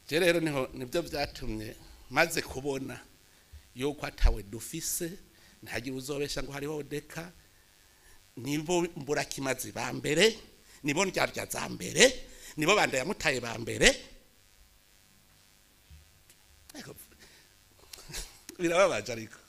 je rero niho nibyo byatumye maze kubona yuko atawe dufise ntihagire uzobesha ngo hariho deka nibo mburakimazi ba mbere nibo ndyarya za mbere nibo banda yamutaye ba mbere Ariko, birababaje ariko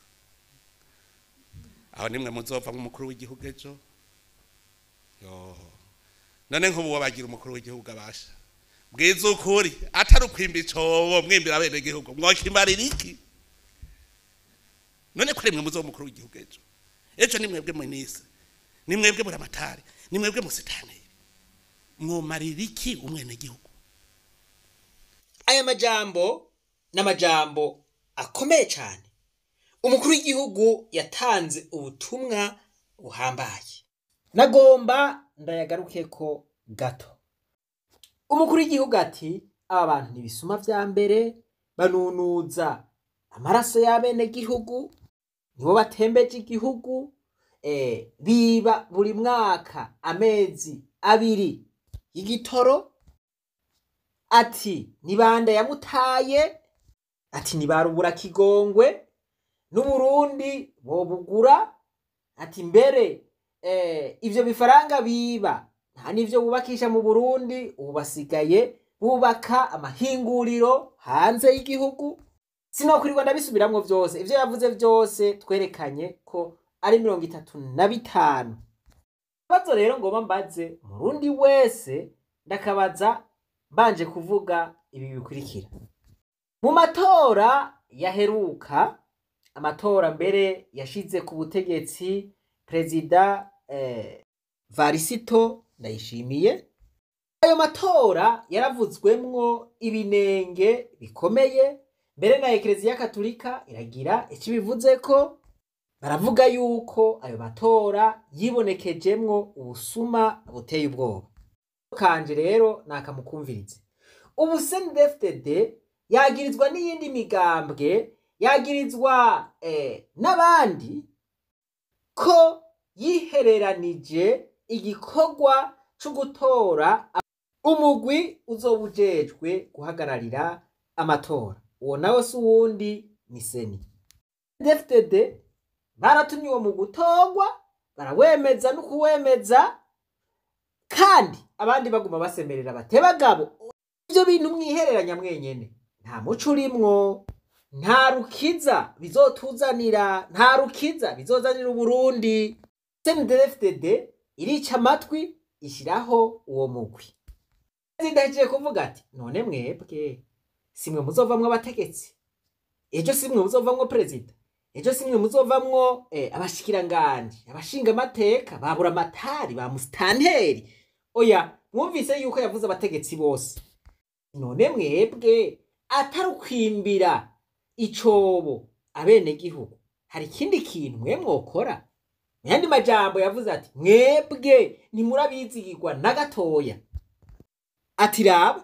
aho nimwe muzova nk'umukuru w'igihugu ejo yo none nk'ubu wabagira umukuru w'igihugu abasha bwiza ukuri atari ukwimba icobo mwimbira bene gihugu mwokimarira iki none kuri mwe muzo umukuru w'igihugu ejo ejo ni mwebwe munise ni mwebwe buramatari ni mwebwe musitanire mwomarira iki umwene gihugu aya majambo ni amajambo akomeye cyane umukuru w'igihugu yatanze ubutumwa buhambaye nagomba ndayagaruke ko gato umukuru w'igihugu ati aba bantu ntibisuma vya mbere banunuza amaraso y'abenegihugu nibo batembeje igihugu eh, biba buri mwaka amezi abiri y'igitoro ati ni bande yamutaye ati ni barubura kigongwe n'uburundi bobugura ati mbere eh, ivyo bifaranga biba nta n'ivyo bubakisha mu burundi ubu basigaye bubaka amahinguriro hanze y'igihugu sinokwirirwa ndabisubiramwo vyose ivyo yavuze vyose twerekanye ko ari mirongo itatu na bitanu ikibazo rero ngomba mbaze umurundi wese ndakabaza mbanje kuvuga ibi bikurikira mu matora yaheruka amatora mbere yashize ku butegetsi perezida eh, varisito ndayishimiye ayo matora yaravuzwemwo ibinenge bikomeye mbere na ekereziya katolika iragira icyo bivuze ko baravuga yuko ayo matora yibonekejemwo ubusuma buteye ubwoba kanje rero nakamukumvirize ubu CNDD-FDD yagirizwa n'iyindi migambwe yagirizwa eh, n'abandi ko yihereranije igikorwa co gutora umugwi uzoba ujejwe guhagararira amatora uwo nawe si uwundi ni seni CNDD-FDD baratumye uwo mu gutorwa barawemeza no kuwemeza kandi abandi baguma basemerera bate bagabo ivyo bintu mwihereranya mwenyene nta muco urimwo nta rukiza bizotuzanira nta rukiza bizozanira uburundi CNDD-FDD irica amatwi ishyiraho uwo mugwi zidahejeje kuvuga ati none mwebwe simwe muzovamwo abategetsi ejo simwe muzovamwo perezida ejo simwe muzovamwo eh, abashikiranganje abashinga amateka babura amatari ba musitanteri oya mwumvise yuko yavuze abategetsi bose none mwebwe atari ukwimbira icobo abenegihugu hari ikindi kintu mwe mwokora mu yandi majambo yavuze ati mwebwe ntimurabizigirwa na gatoya ati raba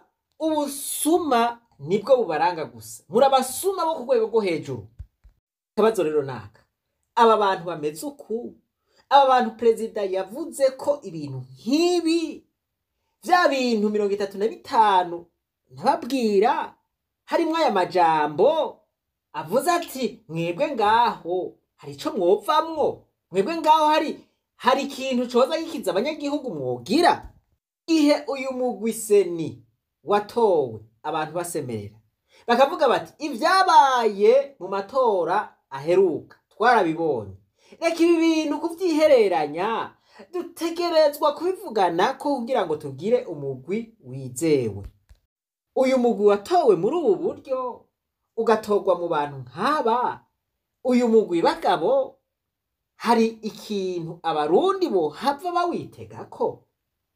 ubusuma nibwo bubaranga gusa murabasuma bo ku rwego rwo hejuru akabazo rero naka aba bantu bameze uku aba bantu perezida yavuze ko ibintu nk'ibi bya bintu mirongo itatu na bitanu ntababwira harimwo aya majambo avuze ati mwebwe ngaho hari ico mwovamwo mwebwe ngaho hari hari ikintu coza gikiza abanyagihugu mwogira ihe uyu mugwi seni watowe abantu basemerera bakavuga bati ibyabaye mu matora aheruka twarabibonye reka ibi bintu kuvyihereranya dutegerezwa kubivugana ko kugira ngo tugire umugwi wizewe uyu mugwi watowe muri ubu buryo ugatorwa mu bantu nk'aba uyu mugwi bagabo hari ikintu abarundi bohava bawitega ko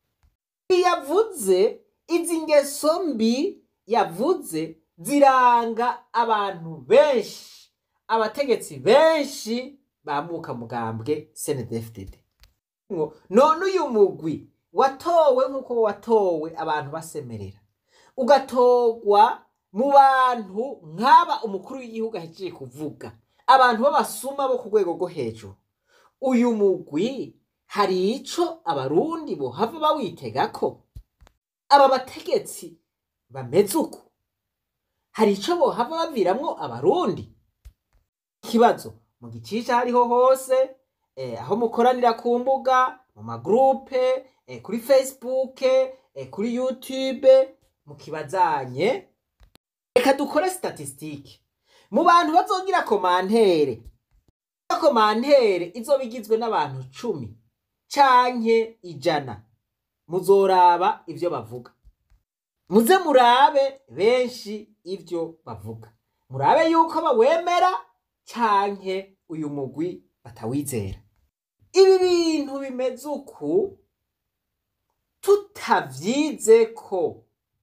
yavuze izi ngeso mbi yavuze ziranga abantu benshi abategetsi benshi bamuka mugambwe CNDD-FDD none uyu mugwi watowe nk'uko watowe abantu basemerera ugatorwa mu bantu nk'aba umukuru w'igihugu ahejeje kuvuga abantu b'abasuma bo ku rwego rwo hejuru uyu mugwi hari ico abarundi bohava bawitega ko aba bategetsi bameze uko hari ico bohava baviramwo abarundi ikibazo mu gicisha hariho hose eh, aho mukoranira ku mbuga mu magrupe eh, kuri facebook eh, kuri youtube mukibazanye reka dukore statisitike mu bantu bazogira komantere komantere izoba igizwe n'abantu cumi canke ijana muzoraba ivyo bavuga muze murabe benshi ivyo bavuga murabe yuko bawemera canke uyu mugwi batawizera ibi bintu bimeze uku tutavyize ko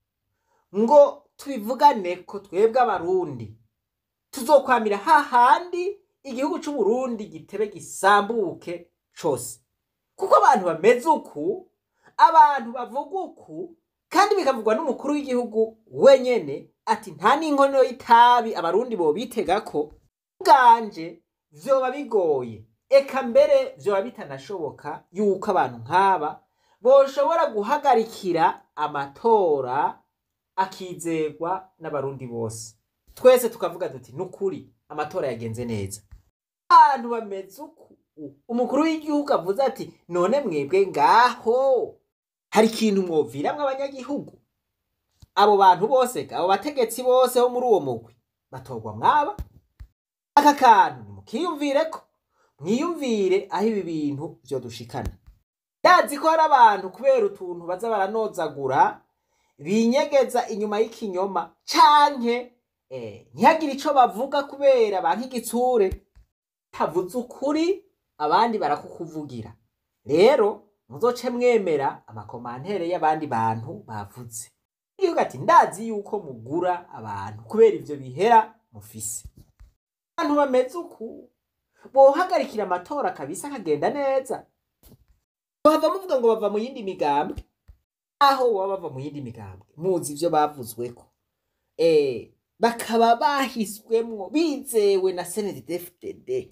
ngo tubivugane ko twebwe abarundi tuzokwamira hahandi igihugu c'uburundi gitebe gisambuke cose kuko abantu bameze uku abantu bavuga uku kandi bikavugwa n'umukuru w'igihugu wenyene ati nta n'inkono y'itabi abarundi bobitega ko bwanje vyoba bigoye eka mbere vyoba bitanashoboka yuko abantu nk'aba boshobora guhagarikira amatora akizegwa n'abarundi bose twese tukavuga tuti nukuri amatora yagenze neza abantu bameze uku umukuru w'igihugu avuze ati none mwebwe ngaho hari ikintu mwoviramwo abanyagihugu abo bantu bose abo bategetsi bose bo muri uwo mugwi batorwa mwaba aka kantu nimukiyumvireko mwiyumvire aho ibi bintu vyodushikana ndazi ko hari abantu kubera utuntu baza baranozagura binyegeza inyuma y'ikinyoma canke eh, ntihagire ico bavuga kubera banka igitsure tavuze ukuri abandi barakukuvugira rero muzoce mwemera amakomantere y'abandi bantu bavuze igihugu ati ndazi yuko mugura abantu kubera ivyo bihera mufise abantu bameze uku bohagarikira amatora kabisa akagenda neza bava muvuga ngo bava mu yindi migambwe aho baba bava mu yindi migambwe muzi ivyo bavuzweko eh, bakaba bahiswemwo bizewe na CNDD-FDD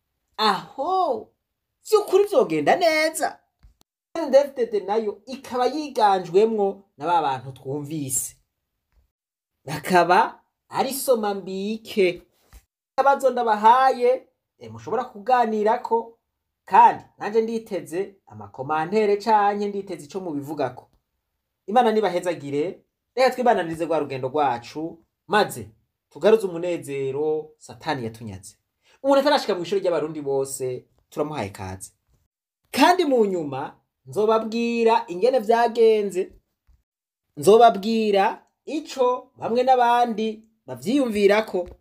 aho vy'ukuri vyogenda neza CNDD-FDD nayo ikaba yiganjwemwo na ba bantu twumvise bakaba ari soma mbike abazo ndabahaye e, mushobora kuganirako kandi nanje nditeze amakomantere canke nditeze ico mubivugako imana nibahezagire reka twibananirize rwa rugendo rwacu maze tugaruze umunezero satani yatunyaze umuntu atarashika mu ishuri ry'abarundi bose turamuhaye kaze kandi mu nyuma nzobabwira ingene vyagenze nzobabwira ico bamwe n'abandi bavyiyumvirako